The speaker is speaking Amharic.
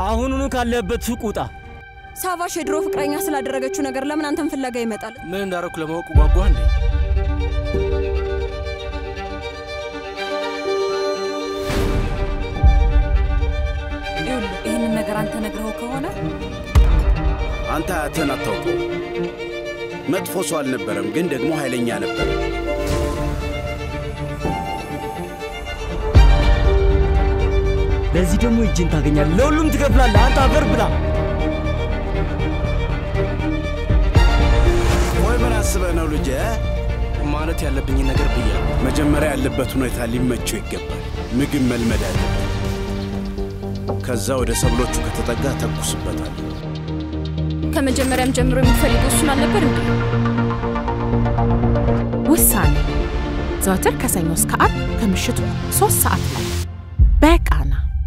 አሁኑኑ ካለህበት ሱቅ ውጣ። ሳቫሽ የድሮ ፍቅረኛ ስላደረገችው ነገር ለምን አንተን ፍለጋ ይመጣል? ምን እንዳረኩ ለማወቅ ጓጓ እንዴ? ይኸውልህ ይህንን ነገር አንተ ነግረኸው ከሆነ አንተ አያትህን አታውቀው። መጥፎ ሰው አልነበረም፣ ግን ደግሞ ኃይለኛ ነበር። ለዚህ ደግሞ እጅን ታገኛለህ። ለሁሉም ትከፍላለህ። አንተ አፈር ብላ። ወይ ምን አስበህ ነው ልጄ? ማለት ያለብኝን ነገር ብያለሁ። መጀመሪያ ያለበት ሁኔታ ሊመቸው ይገባል። ምግብ መልመድ አለበት። ከዛ ወደ ሰብሎቹ ከተጠጋ ተኩስበታል። ከመጀመሪያም ጀምሮ የምትፈልገው እሱን አልነበር እንዴ? ውሳኔ ዘወትር ከሰኞ እስከ አርብ ከምሽቱ ሶስት ሰዓት ላይ